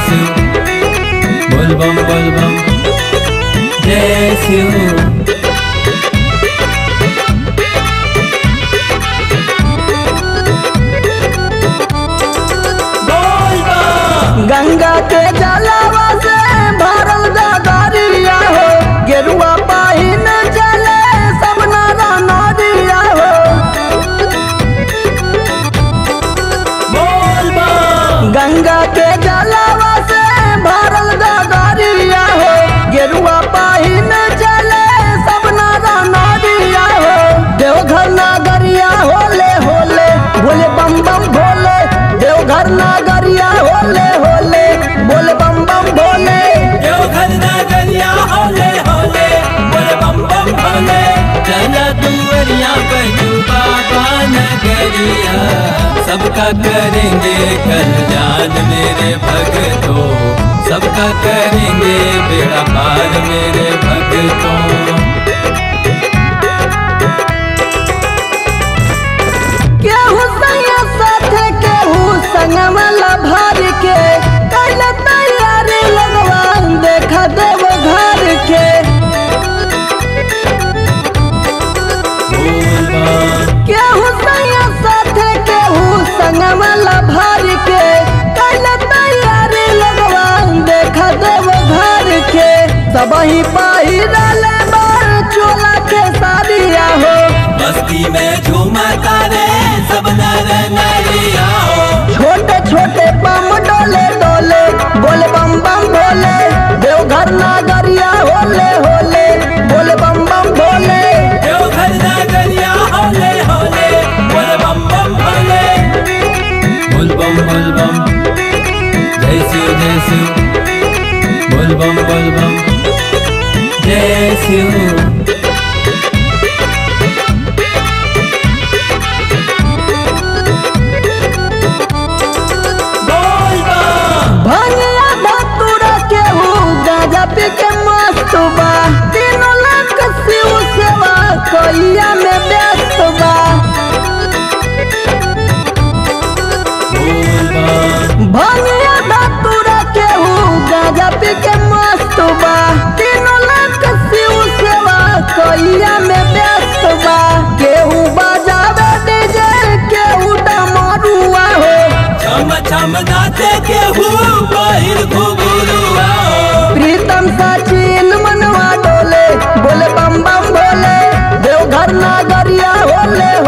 शिव बोल बम बोल बम जय शिव बोल बम गंगा के जलावा से भरल गगरिया हो गेरुआ पाहिन चले सब नारा नदिया हो बोल बम गंगा के जलावा से भरल गगरिया हो गेरुआ पाहिन चले सब नारा नदिया हो देवघर नागरिया होले होले बोले बम बम भोले देवघर नागरिया होले होले बोले बम बम भोले देवघर नगरिया होले होले बोल बम बम भोले चला दुवरिया बजू बाबा नगरिया सबका करेंगे कल्याण मेरे भगतों सबका करेंगे बेड़ा पार मेरे भगतों केहू संग साथे केहू संग मला भर के कल तैयारी लगवा देखा देव घर के बोल बम केहू संग साथे केहू संग मला भर के कल तैयारी लगवा देखा देव घर के सबही पहिरल बार चोला के साड़िया हो मस्ती में झूमता रे सब नर नारिया हो छोटे छोटे बम डोले डोले बोले बम बम भोले देवघर नागरिया होले होले बोले बम बम भोले देवघर नगरिया होले होले बोल बम बम भोले बोल बम बोल बम जय शिव जय शिव बोल बम बोल बम जय शिव बोल बम भंगिया धतुरा के हु गाजा पी के मस्त बा तीनों लाख शिव सेवा कोइया में व्यस्त बा बोल बम भंगिया धतुरा के हु गाजा पी के मस्त बा तीनों लाख शिव सेवा कोइया में व्यस्त बा केहू बजावे डीजे केहू डमरुआ हो छम छम नाचे के हूँ बाहिर घुघुरुआ प्रीतम सचिन मनवा डोले बोले बम बम भोले देवघर नागरिया होले